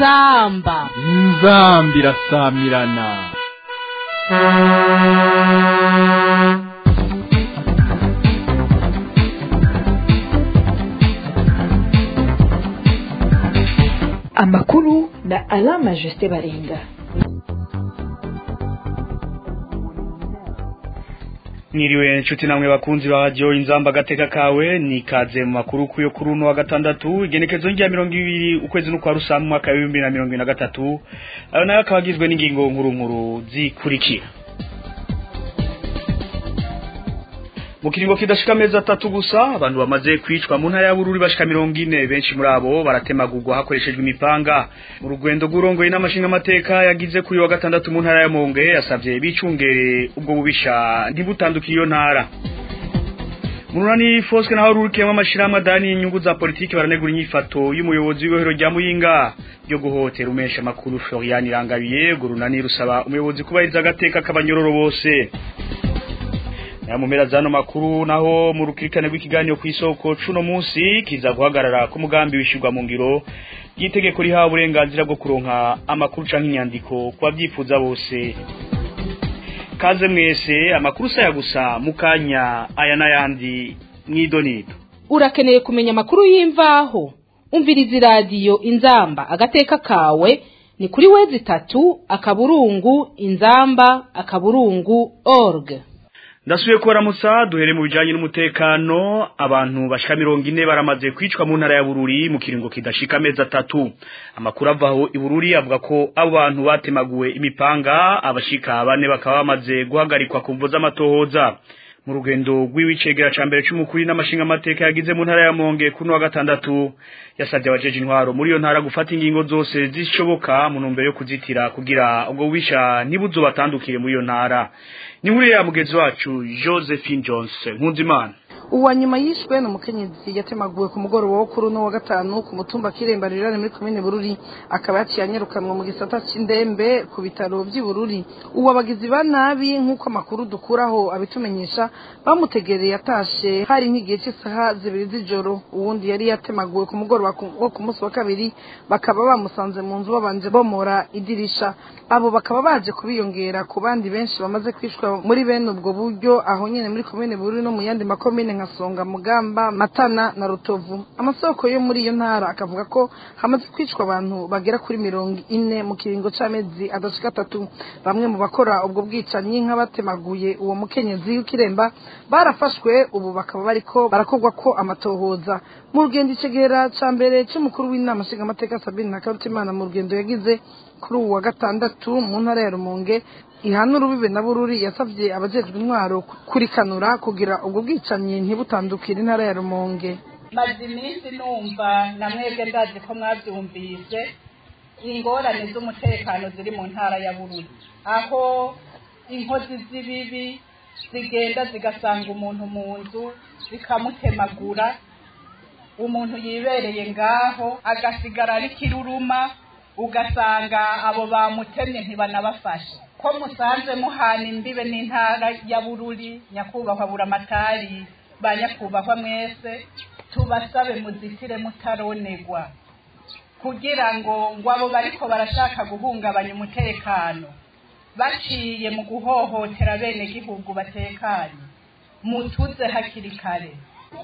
inzamba inzamba irasamirana amakuru na alama jusite baringa Mwiriwe nshuti namwe bakunzi ba radio inzamba agateka kawe nikaze mu makuru kuyo kuri uno wa gatandatu igenekezo rya mirongo ibiri ukwezi n'ukwa rusamu mwaka wa bibiri na mirongo ibiri na gatatu ayo nayo akaba agizwe n'ingingo nkuru nkuru zikurikira mu kiringo kidashika amezi atatu gusa abantu bamaze kwicwa mu ntara ya Bururi bashika mirongo ine benshi muri abo baratemagurwa hakoreshejwe imipanga mu rugendo rw'urongoye n'amashinga amateka yagize kuri wa gatandatu mu ntara ya Monge yasavye bicungere ubwo bubisha ntibutandukire iyo ntara Murunani Foske naho rurikiyemo amashirahamwe adani inyungu za politiki baranegura inyifato y'umuyobozi w'ibohero rya Muyinga ryo guhotera umesha makuru Florian Irangabiye gurunani rusaba umuyobozi kubahiriza agateka k'abanyororo bose ya mumera zano makuru naho mu rukirikane rw'ikiganiro ku isoko cuno munsi kiza guhagarara ku mugambi wishirwa mu ngiro y'itegeko rihawe uburenganzira bwo kuronka amakuru canke inyandiko kwa byifuza bose kaze mwese amakuru saya gusa mukanya aya n'ayandi mwidonido urakeneye kumenya amakuru y'imvaho umviriza iradiyo inzamba agateka kawe ni kuri wezi itatu akaburungu inzamba akaburungu org ndasubiye kubaramutsa duhere mu bijanye n'umutekano abantu bashika mirongo ine baramaze kwicwa mu ntara ya Bururi mu kiringo kidashika amezi atatu amakuru avaho i Bururi avuga ko abo bantu batemaguwe imipanga abashika bane bakaba bamaze guhagarikwa ku mvo z'amatohoza mu rugendo rw'ibicegera ca mbere c'umukuru n'amashinga amateka yagize mu ntara ya Monge kuno wa gatandatu yasabye abajeje intwaro muri iyo ntara gufata ingingo zose zishoboka mu ntumbero yo kuzitira kugira ubwo bubisha ntibuzo batandukire muri iyo ntara ni nkuru ya mugenzi wacu Josephine Jones Nkunzimana uwa nyuma yishwe ni umukenyezi yatemaguwe ku mugoroba wo kuri uno wa gatanu ku mutumba kiremba rirane muri komine bururi akaba yaciye anyarukanwa mu gisata c'indembe ku bitaro vy'i bururi uwo abagizi ba nabi nk'uko amakuru dukuraho abitumenyesha bamutegereye atashe hari nk'igihe cy'isaha zibiri z'ijoro uwundi yari yatemaguwe ku mugoroba wo ku munsi wa kabiri bakaba bamusanze mu nzu babanje bomora idirisha abo bakaba baje kubiyongera ku bandi benshi bamaze kwishwa muri bene ubwo buryo aho nyene muri komine bururi no mu yandi makomine nka Songa Mugamba Matana na Rutovu amasoko yo muri iyo ntara akavuga ko hamaze kwicwa abantu bagera kuri mirongo ine mu kiringo c'amezi adashika atatu bamwe mu bakora ubwo bwicanyi nk'abatemaguye uwo mukenyezi w'ikiremba barafashwe ubu bakaba bariko barakorwa ko amatohoza mu rugendo icegera ca mbere c'umukuru w'inama nshingamateka Sabine Nakarutimana mu rugendo yagize kuri uwa gatandatu mu ntara ya Rumonge ihana urubibe na bururi yasavye abajejwe intwaro kurikanura kugira ubwo bwicanyi ntibutandukire intara ya Rumonge maze iminsi numva na mwebwe ndazi ko mwabyumvise ingorane z'umutekano ziri mu ntara ya bururi aho inkozi z'ibibi zigenda zigasanga umuntu mu nzu zikamutemagura umuntu yibereye ngaho agasigara ari kiruruma ugasanga abo bamutemye ntibanabafashe ko musanze muhana imbibe n'intara ya bururi nyakubahwa buramatari ba nyakubahwa mwese tubasabe muzitire mutaronegwa kugira ngo ngo abo bariko barashaka guhungabanya umutekano baciye mu guhohotera bene gihugu batekanye mutuze hakiri kare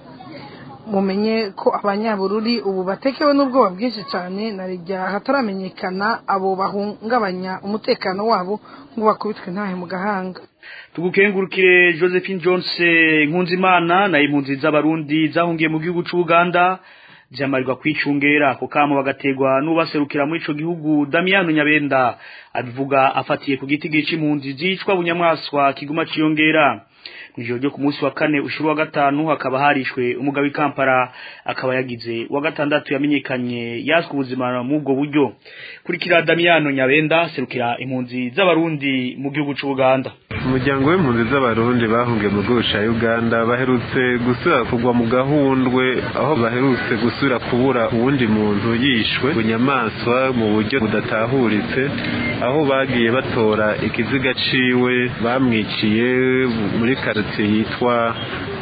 mumenye ko abanyabururi ubu batekewe n'ubwoba bwinshi cyane na rya hataramenyekana abo bahungabanya umutekano wabo ngo bakubitwe ntahe mu gahanga tugukengurukire Josephine Jones Nkunzimana na impunzi z'abarundi zahungiye mu gihugu c'Uganda zamarirwa kwicungera ko kamo bagategwa nubaserukira muri ico gihugu Damiano Nyabenda abivuga afatiye ku giti gici impunzi zicwa bunyamwaswa kiguma ciyongera mwijoro ryo ku munsi wa kane ushuru wa gatanu hakaba harishwe umugabo w'ikampara akaba yagize wa gatandatu yamenyekanye yaswe ubuzima mu ubwo buryo kurikira Damiano Nyabenda serukira impunzi z'abarundi mu gihugu c'u Uganda umuryango w'impunzi z'abarundi bahungiye mu gihugu ca Uganda baherutse gusubira kugwa mu gahundwe aho baherutse gusubira kubura uwundi muntu yishwe bunyamaswa mu buryo budatahuritse aho bagiye batora ikiziga ciwe bamwiciye muri karitsiye yitwa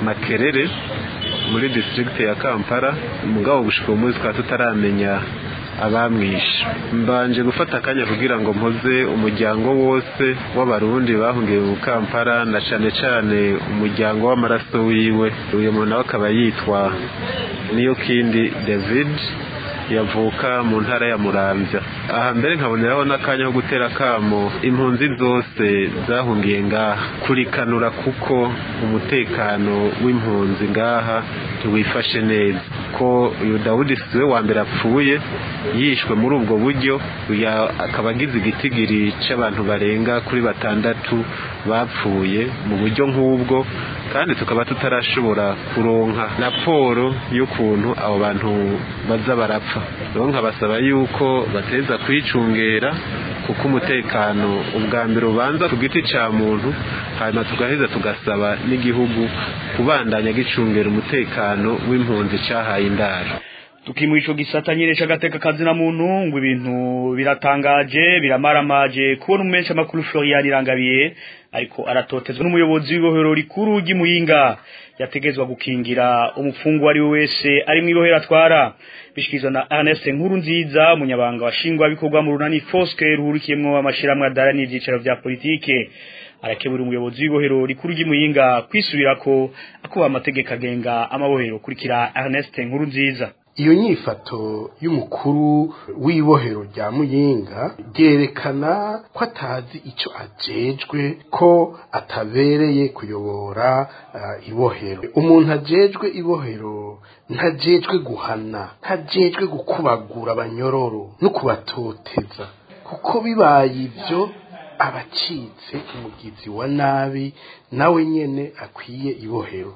makerere muri district ya kampala mugabo gushika uyu munsi tukaba tutaramenya abamwishe mbanje gufata akanya kugira ngo mpoze umuryango wose w'abarundi bahungiye mu kampala na cane cane umuryango w'amaraso wiwe uyu muntu nawe akaba yitwa niyo kindi david yavuka mu ntara ya muramvya aha mbere nkaboneraho n'akanya ko gutera kamo impunzi zose zahungiye ngaha kurikanura kuko umutekano w'impunzi ngaha ntiwifashe neza ko uyu dawudi siwe wa mbere apfuye yishwe muri ubwo buryo akaba agize igitigiri c'abantu barenga kuri batandatu bapfuye mu buryo nk'ubwo kandi tukaba tutarashobora kuronka raporo y'ukuntu abo bantu baza barapfa rero nkabasaba yuko bateza kwicungera kuko umutekano ubwa mbere ubanza ku giti cya muntu hanyuma tugaheza tugasaba n'igihugu kubandanya gicungera umutekano w'impunzi cyahaye indaro tukimuha ico gisata nyene c'agateka kazina muntu ngo ibintu biratangaje biramaramaje kubona umumenshi amakuru Florian Irangabiye ariko aratotezwa n'umuyobozi w'ibohero rikuru ry'imuyinga yategezwa gukingira umufungwa ari we wese ari mu ibohero atwara bishikirizwa na Ernest Nkuru nziza umunyabanga washingwa bikorwa mu runani Foske ruhurikiyemwo amashiramwe adarani ivyicaro vya politike arakebura umuyobozi w'ibohero rikuru ry'imuyinga kwisubirako akuba amategeko agenga amabohero kurikira Ernest Nkuru nziza iyo nyifato y'umukuru w'ibohero rya muyinga ryerekana ko atazi icyo ajejwe ko atabereye kuyobora uh, ibohero umuntu ajejwe ibohero ntajejwe guhana ntajejwe gukubagura abanyororo no kubatoteza kuko bibaye ibyo abacitse umugizi wa nabi nawe nyene akwiye ibohero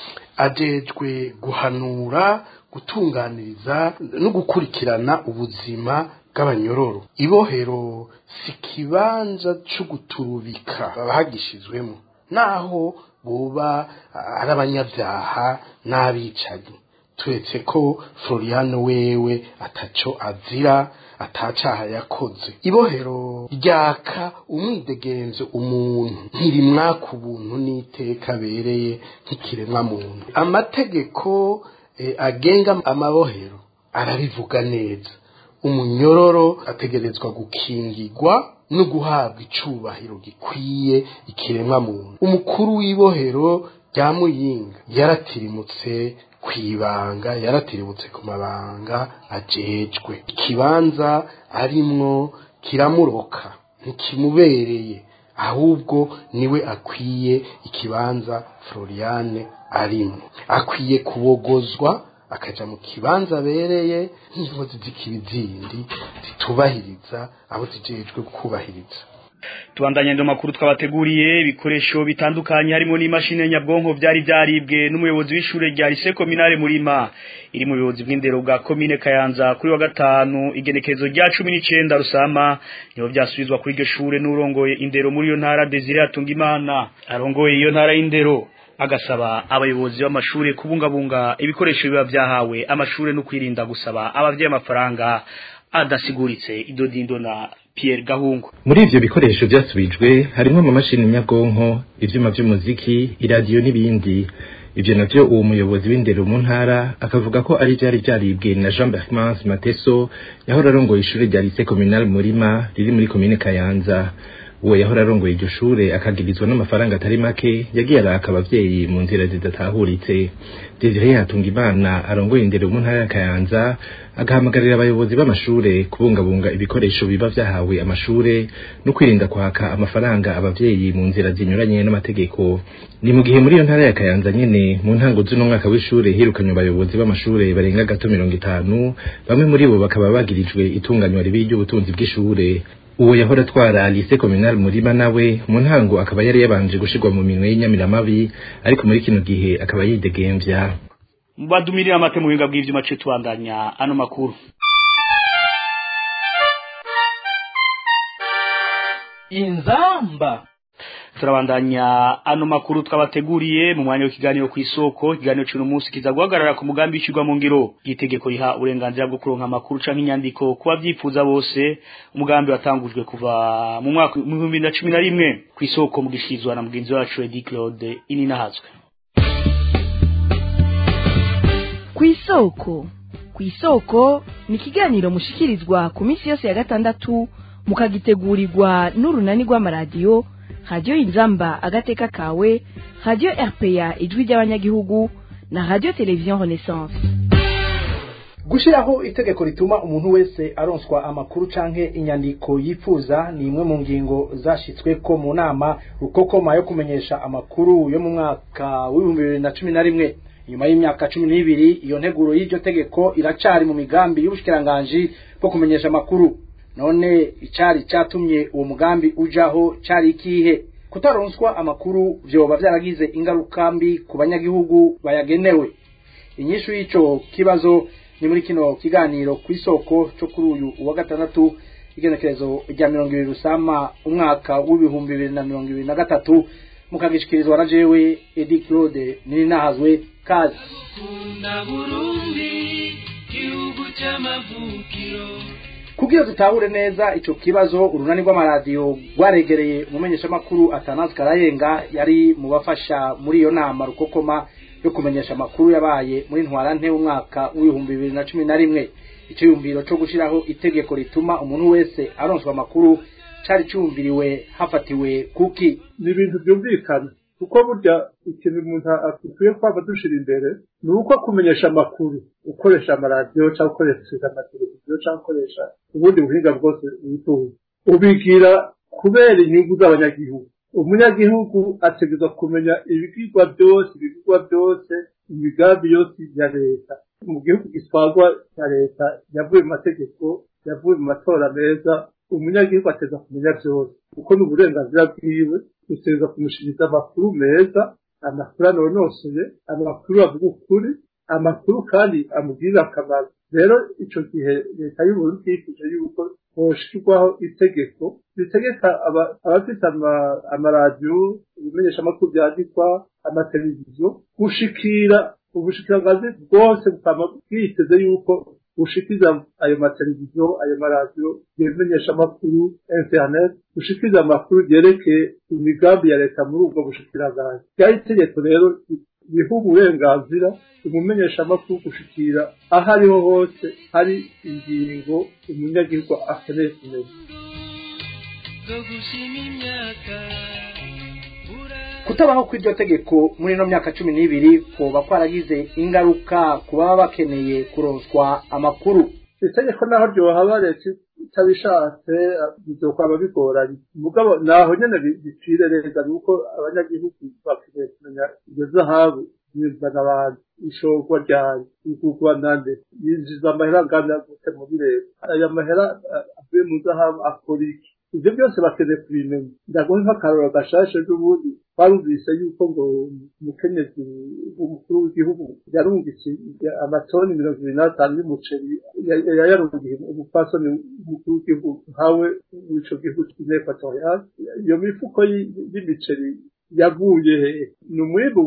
ajejwe guhanura gutunganiriza no gukurikirana ubuzima bw'abanyororo ibohero si kibanza cyo guturubika abahagishijwemo naho boba ari abanyabyaha n'abicanyi turetse ko floriano wewe ataco azira atacaha yakoze ibohero ryaka umwidegenzo umuntu ntirimwaka ubuntu n'iteka abereye nk'ikiremwa muntu amategeko agenga amabohero arabivuga neza umunyororo ategerezwa gukingirwa no guhabwa icubahiro gikwiye ikiremwa muntu umukuru w'ibohero rya muyinga yaratirimutse kwibanga yaratirimutse ku mabanga ajejwe ikibanza arimwo kiramuroka ntikimubereye ahubwo niwe akwiye ikibanza Floriane arimo akwiye kubogozwa akaja mu kibanza abereye nk'inkozi z'ikibi zindi zitubahiriza abo zijejwe kubahiriza tubandanye ndo makuru twabateguriye ibikoresho bitandukanye harimo n'imashini nyabwonko byari byaribwe n'umuyobozi w'ishure rya Lycée Communale Murima iri mu buyobozi bw'indero bwa commune Kayanza kuri wa gatanu igenekerezo rya 19 Rusama niho byasubizwa kuri iryo shure n'urongoye indero muri iyo ntara Desire Atungimana arongoye iyo ntara y'indero agasaba abayobozi b'amashure kubungabunga ibikoresho biba byahawe amashure no kwirinda gusaba abavyeyi amafaranga adasiguritse idodindo na Pierre Gahungu muri ivyo bikoresho byasubijwe harimo amamashini nyabwonko ivyuma vy'umuziki iradiyo n'ibindi ivyo navyo uwo muyobozi w'indero mu ntara akavuga ko ari vyari vyaribwe na Jean Bertrand Mateso yahora arongoye ishure rya Lycée Communal Murima riri muri commune Kayanza uwo yahora arongoye iryo shure akagirizwa n'amafaranga atari make yagiye araka abavyeyi mu nzira zidatahuritse Desire Hatungimana arongoye indero mu ntara ya Kayanza agahamagarira abayobozi b'amashure kubungabunga ibikoresho biba vyahawe amashure no kwirinda kwaka amafaranga abavyeyi mu nzira zinyuranye n'amategeko ni mu gihe muri iyo ntara ya Kayanza nyene mu ntango z'uno mwaka w'ishure hirukanywe abayobozi b'amashure barenga gato mirongo itanu bamwe muri bo bakaba bagirijwe itunganywa ribi ry'ubutunzi bw'ishure uwo yahora atwara Lycée Communal Murima nawe mu ntango akaba yari yabanje gushirwa mu minwe y'inyamiramabi ariko muri kino gihe akaba yidegemvya badumirira amate mu buhinga bw'ivyuma cyo tubandanya ano makuru inzamba turabandanya ano makuru twabateguriye mu mwanya w'ikiganiro ku isoko ikiganiro cy'uno munsi kiza guhagarara ku mugambi w'ishyirwa mu ngiro itegeko riha uburenganzira bwo kuronka amakuru canke inyandiko kuba byifuza bose umugambi watangujwe kuva mu mwaka w'ibihumbi bibiri na cumi na rimwe ku isoko mu gishirizwa na mugenzi wacu Edi Claude Ininahazwe ku isoko ku isoko ni ikiganiro mushikirizwa ku minsi yose ya gatandatu mukagitegurirwa n'urunani rw'amaradiyo radiyo inzamba agateka kawe radiyo rpa ijwi ry'abanyagihugu na radiyo televiziyo renaissance gushyiraho itegeko rituma umuntu wese aronswa amakuru canke inyandiko yifuza ni imwe mu ngingo zashyitswe ko mu nama rukokoma yo kumenyesha amakuru yo mu mwaka w'ibihumbi bibiri na cumi na rimwe nyuma y'imyaka cumi n'ibiri iyo nteguro y'iryo tegeko iracari mu migambi y'ubushikiranganji bwo kumenyesha amakuru none icari catumye uwo mugambi ujaho cari ikihe kutaronswa amakuru vyoba vyaragize ingaruka mbi ku banyagihugu bayagenewe inyishu y'ico kibazo ni muri kino kiganiro ku isoko cyo kuri uyu wa gatandatu igenekerezo rya mirongo ibiri rusama umwaka w'ibihumbi bibiri na mirongo ibiri na gatatu mukagishikirizwa na jewe edi claude nininahazwe kazi kugira dutahure neza ico kibazo urunani rw'amaradiyo rwaregereye umumenyeshamakuru atanazi karayenga yari mu bafasha muri iyo nama rukokoma yo kumenyesha amakuru yabaye muri ntwarante umwaka w'ibihumbi bibiri na cumi na rimwe icyiyumviro cyo gushyiraho itegeko rituma umuntu wese aronswa amakuru cari cyumviriwe hafatiwe kuki ni ibintu byumvikana kuko burya ikintu umuntu akwiye kwaba dushira imbere ni uko kumenyesha amakuru ukoresha amaradiyo cyangwa ukoresha amateleviziyo cyangwa ukoresha ubundi buhinga bwose wifuza ubigira kubera inyungu z'abanyagihugu umunyagihugu ategerezwa kumenya ibigirwa byose ibigirwa byose imigambi yose ya leta mu gihugu gitwarwa na leta yavuye mu mategeko yavuye mu matora meza umunyagihugu ategerezwa kumenya byose kuko ni uburenganzira bwiwe utegerezwa kumushiriza amakuru meza amakuru anonosoye amakuru avuga ukuri amakuru kandi amugirira akamaro rero ico gihe leta y'uburundi yifuje yuko hoshirwaho itegeko ritegeka abafite amaradiyo ibimenyeshamakuru byandikwa amateleviziyo gushikira ubushikiranganzi bwose bukaba bwiteze yuko bushikiriza ayo mateleviziyo ayo maradiyo ibimenyeshamakuru internet gushikiriza amakuru yerekeye imigambi ya leta muri ubwo bushikiranganzi ryari itegeko rero riha uburenganzira umumenyeshamakuru gushikira aho ariho hose hari ingingo umunyagihugu akeneye kumenya kutabaho kw'iryo tegeko muri ino myaka cumi n'ibiri kuba kwaragize ingaruka ku baba bakeneye kuronswa amakuru itegeko naho ryohaba leta itabishatse bizokwaba bigoranye mugabo naho nyene bicire neza nuko abanyagihugu bakeneye kumenya iyo zahabu yinjiza n'abandi ishorwa ryayo igurwa nande yinjiza amahera angana gute muri leta aya mahera avuye mu zahabu akora iki ibyo byose bakeneye kubimenya ndaguha nk'akaroro gashashe n'ubundi twarumvise yuko ngo umukenyezi w'umukuru w'igihugu yarungitse amatoni mirongo ibiri n'atanu y'umuceri yayarungiye umupfasoni w'umukuru w'igihugu nkawe w'ico gihugu cy'inekwatoriyali iyo mifuko y'imiceri yavuye hehe ni umwimbu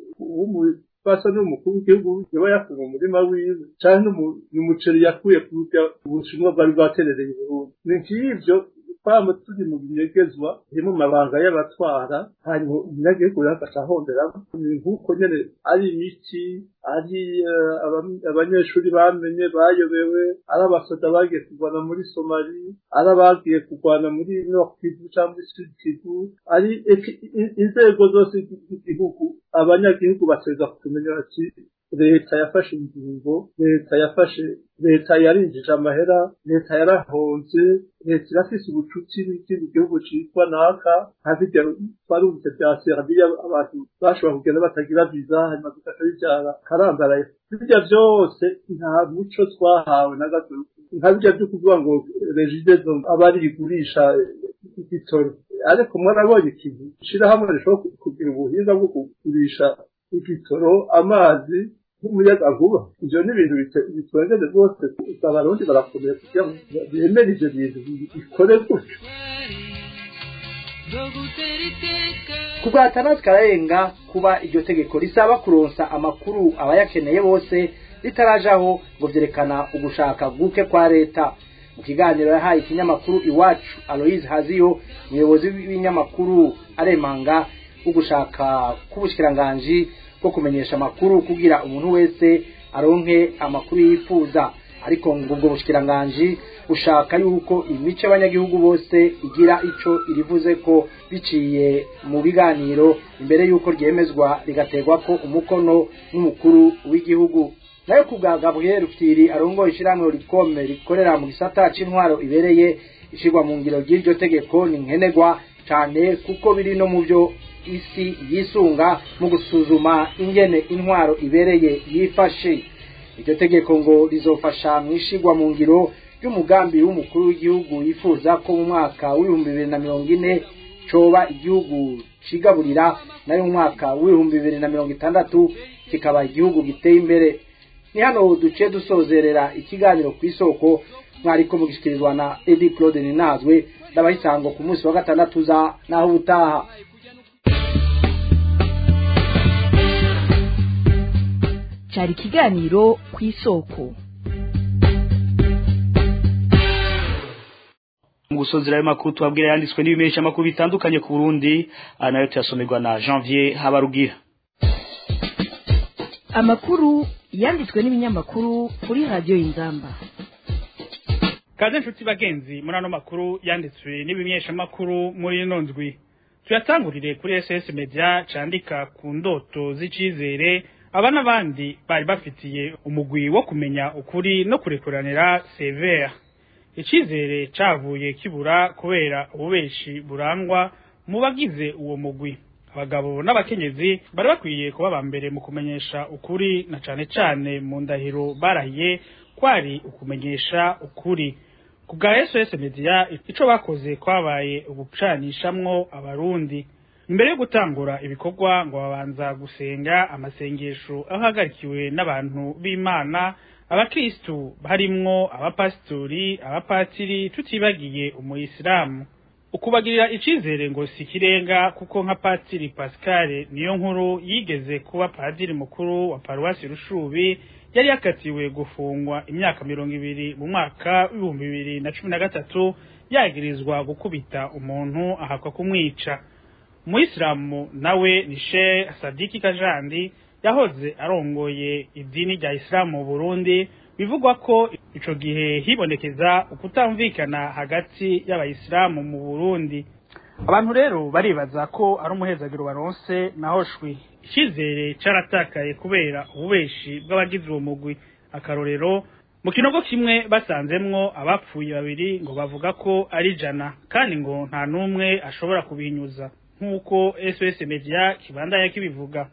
umupfasoni w'umukuru w'igihugu yaba yakuye mu murima wiwe canke ni umuceri yakuye ku buryo ubushinwa bwari bwaterereye Burundi ni nk'ivyo twaba turi mu binyegezwa biri mu mabanga y'abatwara hanyuma umunyagihugu yafasha ahonderamo ni nk'uko nyene ari imiti ari abanyeshuri bamenye bayobewe ari abasoda bagiye kurwana muri somali ari abagiye kurwana muri nord kivu cyangwa sud kivu ari inzego zose z'igihugu abanyagihugu bateza kumenya bati leta yafashe ingingo leta yafashe leta yarinjije amahera leta yarahonze leta irafise ubucuti n'ikindi gihugu citwa naka nka birya twarumvise bya serbiya abantu bashobora kugenda batagira viza hanyuma bigaca bivyara karambaraye birya vyose nta muco twahawe na gato nka birya vyo kuvuga ngo regidezo aba ari igurisha igitoro ariko mwarabonye ikintu ishirahamwe rishobora kugira ubuhinga bwo kugurisha igitoro amazi nk'umuyagankuba ivyo ni ibintu bitwengeje rwose abarundi barakomeye kugira ngo bemere ivyo bintu bikore gutyo kubwa atandatu kararenga kuba iryo tegeko risaba kuronsa amakuru abayakeneye bose ritarajaho ngo vyerekana ugushaka guke kwa leta mu kiganiro yahaye ikinyamakuru iwacu aloise haziyo umuyobozi w'ibinyamakuru aremanga ugushaka k'ubushikiranganji bwo kumenyesha amakuru kugira umuntu wese aronke amakuru yifuza ariko ngo ubwo bushikiranganji bushaka yuko imico y'abanyagihugu bose igira ico irivuze ko biciye mu biganiro imbere yuko ryemezwa rigaterwa ko umukono n'umukuru w'igihugu nayo ku bwa Gabriel Rufyiri arongoye ishyirahamwe rikome rikorera mu gisata c'intwaro ibereye ishirwa mu ngiro ry'iryo tegeko ni nkenerwa cyane kuko biri no mu byo isi yisunga mu gusuzuma ingene intwaro ibereye yifashe iryo tegeko ngo rizofasha mu ishigwa mu ngiro ry'umugambi w'umukuru w'igihugu yifuza ko mu mwaka w'ibihumbi bibiri na mirongo ine coba igihugu cigaburira nayo mu mwaka w'ibihumbi bibiri na mirongo itandatu kikaba igihugu giteye imbere ni hano duciye dusozerera ikiganiro ku isoko mwariko mugishikirizwa na Edi Claude Ninazwe ndabahisango ku munsi wa gatandatu za naho ubutaha cyari ikiganiro ku isoko mu gusozera ayo makuru tubabwira yanditswe n'ibimenyesha makuru bitandukanye ku Burundi aha nayo tuyasomerwa na Janvier Habarugira amakuru yanditswe n'ibinyamakuru kuri radiyo y'inzamba kaze nshuti bagenzi muri ano makuru yanditswe n'ibimenyesha makuru muri ino ndwi tuyatangurire kuri SS Media candika ku ndoto z'icizere aba n'abandi bari bafitiye umugwi wo kumenya ukuri no kurekuranira severe icizere cavuye kibura kubera ububeshi burangwa mu bagize uwo mugwi abagabo n'abakenyezi bari bakwiye kuba ba mbere mu kumenyesha ukuri na cane cane mu ndahiro barahiye kwari ukumenyesha ukuri ku bwa SOS Media ico bakoze kwabaye ugucanishamwo abarundi imbere yo gutangura ibikorwa ngo babanza gusenga amasengesho ahagarikiwe n'abantu b'Imana abakristu harimwo abapasitori abapatiri tutibagiye umuyisilamu ukubagirira icizere ngo si kirenga kuko nka patiri Pascal niyo nkuru yigeze kuba padiri mukuru wa paruwasi Rushubi yari yakatiwe gufungwa imyaka mirongo ibiri mu mwaka w'ibihumbi bibiri na cumi na gatatu yagirizwa gukubita umuntu ahakwa kumwica umuyisilamu nawe ni Sheikh Sadiki Kajandi yahoze arongoye idini rya Islam mu Burundi bivugwa ko ico gihe hibonekeza ukutamvikana hagati y'abayisilamu mu Burundi abantu rero baribaza ko ari umuhezagiro baronse naho shwi icyizere caratakaye kubera ububeshi bw'abagize uwo mugwi akarorero mu kinogo kimwe basanzemwo abapfuye babiri ngo bavuga ko ari jana kandi ngo nta n'umwe ashobora kubinyuza nk'uko SOS Media kibandanya kibivuga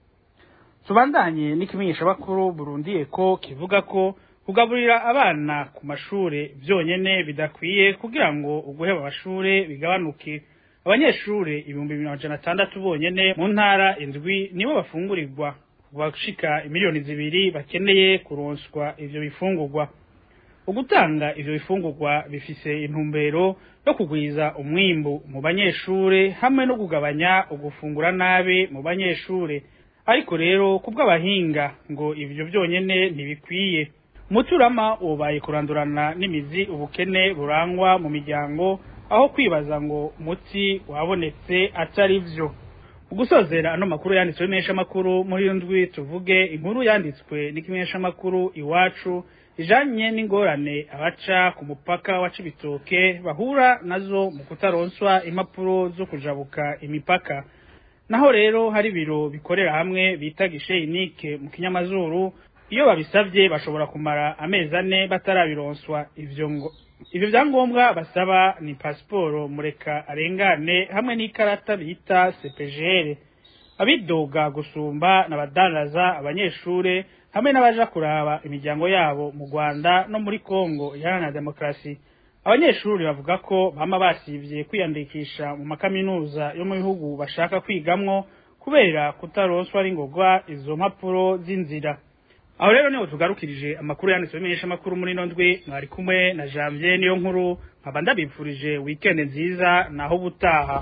tubandanye n'ikimenyesha bakuru Burundi ko kivuga ko kugaburira abana ku mashure vyonyene bidakwiye kugira ngo uguheba amashure bigabanuke abanyeshure ibihumbi bibiri amajana atandatu bonyene mu ntara indwi nibo bafungurirwa bashika imiliyoni zibiri bakeneye kuronswa ivyo bifungurwa ugutanga ivyo bifungurwa bifise intumbero yo kugwiza umwimbu mu banyeshure hamwe no kugabanya ugufungura nabi mu banyeshure ariko rero kubw'abahinga ngo ivyo vyonyene ntibikwiye umuturama ubaye kurandurana n'imizi ubukene burangwa mu miryango aho kwibaza ngo umuti wabonetse atari vyo ugusozera ano makuru yanditswe n'imesha makuru muri ndwi tuvuge inkuru yanditswe n'ikimenyesha makuru iwacu ijanye n'ingorane abaca ku mupaka wa Cibitoke bahura nazo mu kutaronswa impapuro zo kujabuka imipaka naho rero hari biro bikorera hamwe bita gisheyinike mu kinyamazuru iyo babisabye bashobora kumara amezi ane batarabironswa ivyo ngo ivyo vyangombwa basaba ni pasiporo mureka arengane hamwe n'ikarata bita CPGR abidoga gusumba n'abadandaza abanyeshure hamwe n'abaja kuraba imiryango yabo mu Rwanda no muri Kongo iharanira demokarasi abanyeshuri bavuga ko bama basivye kwiyandikisha mu makaminuza yo mu bihugu bashaka kwigamwo kubera kutaronswa ari ngogwa izo mpapuro z'inzira aho rero niho tugarukirije amakuru yanditswe bimenyesha amakuru muri ino ndwi mwari kumwe na Janvier niyo nkuru nkaba ndabipfurije weekend nziza naho ubutaha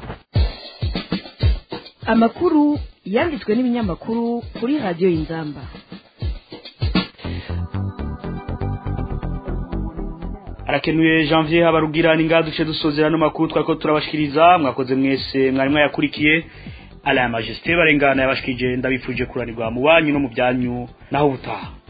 amakuru yanditswe n'ibinyamakuru kuri radiyo y'inzamba arakenuye janvier habarugira ninga duce dusozera no makuru twako turabashikiriza mwakoze mwese mwari mwayakurikiye ala majesté barengana yabashikije ndabifuje kuranirwa mu banyu no mu byanyu naho butaha